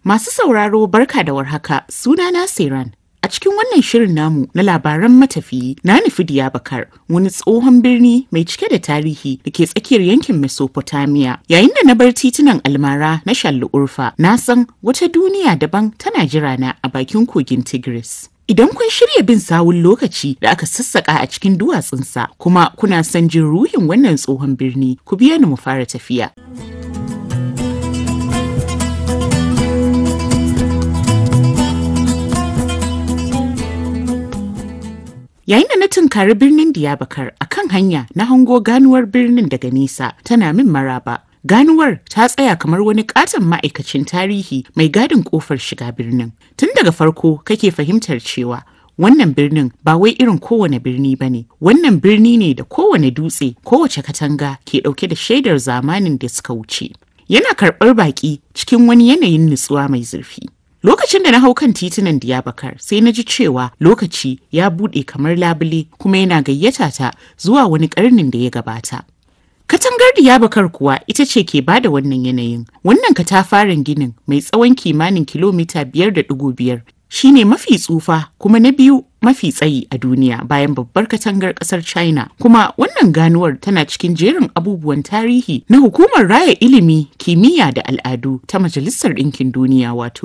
Masu sauraro barka da warhaka sunana Siran. A cikin wannan shirin namu na labaran matafiyi na nufi Diyabakar wani tsohon birni mai cike da tarihi da ke tsakiyar yankin Mesopotamia. Yayin da na bar titunan almara na Shallu Urfa, na san wata duniya daban tana jira na a bakin kogin Tigris. Idan kun shirya bin sawun lokaci da aka sassaka a cikin duwatsunsa kuma kuna son jin ruhin wannan tsohon birni, ku biya ni mu fara tafiya. Yayin da na tunkari birnin Diyabakar a kan hanya na hango ganuwar birnin daga nesa tana min maraba. Ganuwar ta tsaya kamar wani katon ma'aikacin tarihi mai gadin kofar shiga birnin. Tun daga farko kake fahimtar cewa wannan birnin ba wai irin kowane birni ba ne. Wannan birni ne da kowane dutse, kowace katanga ke ɗauke da shaidar zamanin da suka wuce. Yana karɓar baƙi cikin wani yanayin nutsuwa mai zurfi. Lokacin da na hau kan titunan Diyabakar sai na ji cewa lokaci ya buɗe kamar labule kuma yana gayyata ta zuwa wani ƙarnin da ya gabata. Katangar Diyabakar kuwa ita ce ke bada wannan yanayin. Wannan katafaren ginin mai tsawon kimanin kilomita biyar da ɗigo biyar shine mafi tsufa kuma na biyu mafi tsayi a duniya bayan babbar katangar ƙasar China. Kuma wannan ganuwar tana cikin jerin abubuwan tarihi na hukumar raya ilimi, kimiyya da al'adu ta Majalisar Ɗinkin Duniya wato